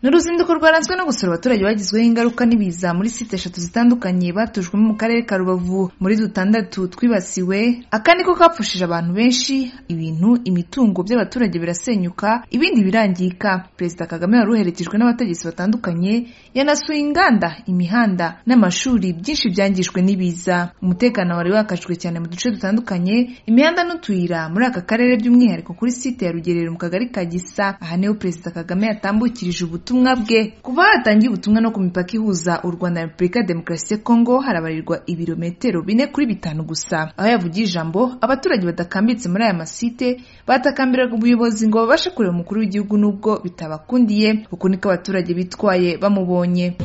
ni uruzinduko rwaranzwe no gusura abaturage bagizweho ingaruka n'ibiza muri site eshatu zitandukanye batujwemo mu karere ka rubavu muri dutandatu twibasiwe aka niko kapfushije abantu benshi ibintu imitungo by'abaturage birasenyuka ibindi birangirika perezida kagame wari uherekejwe n'abategetsi batandukanye yanasuye inganda imihanda n'amashuri byinshi byangijwe n'ibiza umutekano wari wakajwe cyane mu duce dutandukanye imihanda n'utuyira muri aka karere by'umwihariko kuri site ya rugerero mu kagari ka gisa aha niho perezida kagame yatambukirije ubutumwa ubutumwa bwe kuva hatangiye ubutumwa no ku mipaka ihuza u rwanda na repubulika ya demokarasi ya kongo harabarirwa ibirometero bine kuri bitanu gusa aho yavugiye ijambo abaturage badakambitse muri aya masite batakambiraga ubuyobozi ngo babashe kureba umukuru w'igihugu n'ubwo bitabakundiye uku niko abaturage bitwaye bamubonye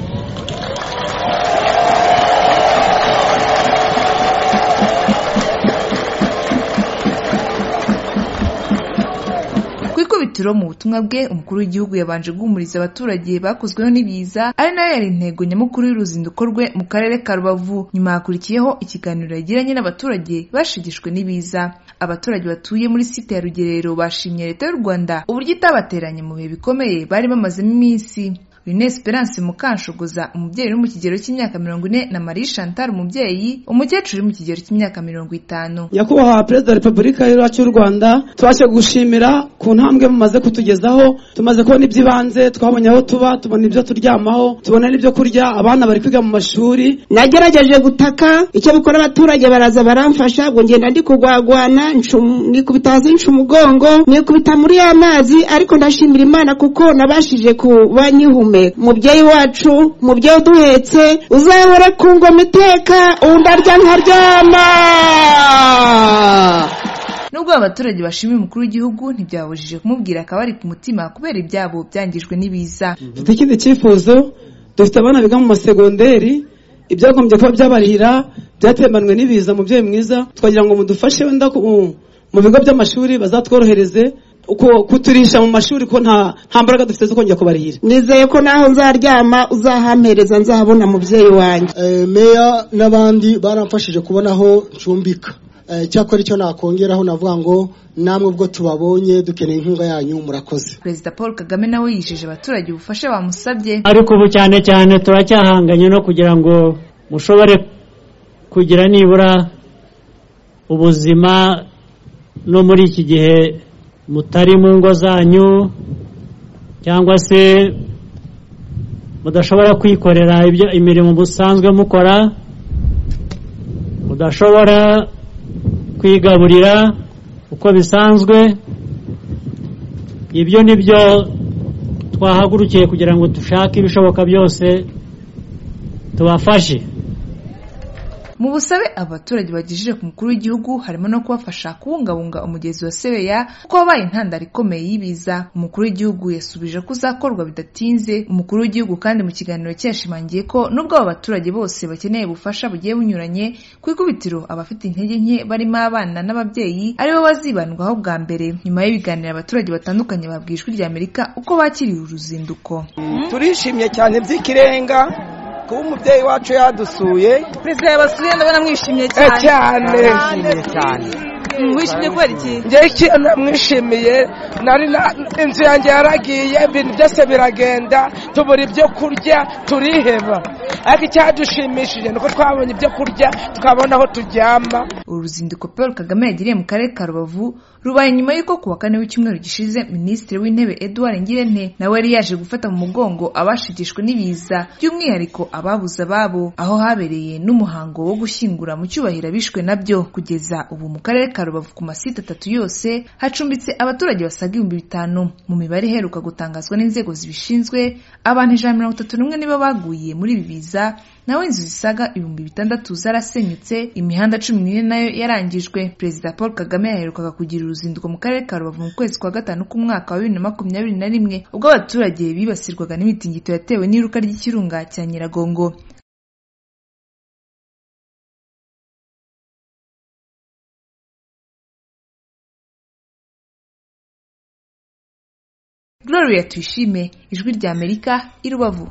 ikubitiro mu butumwa bwe umukuru w'igihugu yabanje guhumuriza abaturage bakozweho n'ibiza ari nayo yari intego nyamukuru y'uruzinduko rwe mu karere ka rubavu nyuma hakurikiyeho ikiganiro yagiranye n'abaturage bashigishwe n'ibiza abaturage batuye muri site ya rugerero bashimye leta y'u rwanda uburyo itabateranye mu bihe bikomeye bari bamazemo iminsi Rene Esperance Mukanshogoza umubyeyi uri mu kigero cy'imyaka mirongo ine na Marie Chantal umubyeyi umukecuru uri mu kigero cy'imyaka mirongo itanu nyakubahwa perezida wa repubulika yacu y'u rwanda tubashe gushimira ku ntambwe mumaze kutugezaho tumaze kubona iby'ibanze twabonye aho tuba tubona ibyo turyamaho tubona n'ibyo kurya abana bari kwiga mu mashuri nagerageje gutaka icyo bikora abaturage baraza baramfasha ngo ngenda ndi kugwagwana nikubita hasi nca umugongo nikubita muri ya mazi ariko ndashimira imana kuko nabashije kuba nyihumye umubyeyi wacu umubyeyi uduhetse uzahora ku ngoma iteka undi arya nkaryama nubwo abaturage bashimiye umukuru w'igihugu ntibyabujije kumubwira akaba ari ku mutima kubera ibyabo byangijwe n'ibiza dufite ikindi cyifuzo dufite abana biga mu masegonderi ibyagombye kuba byabarihira byatembanwe n'ibiza umubyeyi mwiza twagira ngo mudufashe wenda mu bigo by'amashuri bazatworohereze kuturisha mu mashuri ko nta mbaraga dufite zo kongera kubarihira nizeye ko naho nzaryama uzahampereza nzahabona mubyeyi wanjye meya n'abandi baramfashije kubona aho ncumbika cyakora icyo nakongeraho navuga ngo namwe ubwo tubabonye dukeneye inkunga yanyu murakoze perezida paul kagame nawe yijeje abaturage ubufasha bamusabye ariko ubu cyane cyane turacyahanganye no kugira ngo mushobore kugira nibura ubuzima no muri iki gihe mutari mu ngo zanyu cyangwa se mudashobora kwikorera imirimo musanzwe mukora mudashobora kwigaburira uko bisanzwe ibyo ni byo twahagurukiye kugira ngo dushake ibishoboka byose tubafashe mu busabe abaturage bagejije ku mukuru w'igihugu harimo no kubafasha kubungabunga umugezi wa sebeya kuko wabaye intandaro ikomeye y'ibiza umukuru w'igihugu yasubije ko uzakorwa bidatinze umukuru w'igihugu kandi mu kiganiro cye yashimangiye ko nubwo aba baturage bose bakeneye ubufasha bugiye bunyuranye ku ikubitiro abafite intege nke barimo abana n'ababyeyi aribo bazibandwaho bwa mbere nyuma y'ibiganiro abaturage batandukanye babwiye ijwi rya amerika uko bakiriye uruzinduko turishimye cyane by'ikirenga kuba umubyeyi wacu yadusuye perezida yabasuye ndabona mwishimye cyane cyane mwishimye cyane mwishimye kubera iki njyewe ikintu namwishimiye nari inzu yanjye yaragiye ibintu byose biragenda tubura ibyo kurya turiheba ariko icyadushimishije ni uko twabonye ibyo kurya tukabona aho turyama uru ruzinduko paul kagame yagiriye mu karere ka rubavu rubaye nyuma y'uko ku wa kane w'icyumweru gishize minisitiri w'intebe eduard ngirente nawe yari yaje gufata mu mugongo abashigishwe n'ibiza by'umwihariko ababuze ababo aho habereye n'umuhango wo gushyingura mu cyubahiro abishwe nabyo kugeza ubu mu karere ka rubavu ku masite atatu yose hacumbitse abaturage basaga ibihumbi bitanu mu mibare iheruka gutangazwa n'inzego zibishinzwe abantu ijana mirongo itatu n'umwe nibo baguye muri ibi biza nawe inzu zisaga ibihumbi bitandatu zarasenyutse imihanda cumi n'ine nayo yarangijwe perezida paul kagame yaherukaga kugira uruzinduko mu karere ka rubavu mu kwezi kwa gatanu k'umwaka wa bibiri na makumyabiri na rimwe ubwo abaturage bibasirwaga n'imitingito yatewe n'iruka ry'ikirunga cya nyiragongo gloria tuyishime ijwi ry'amerika i rubavu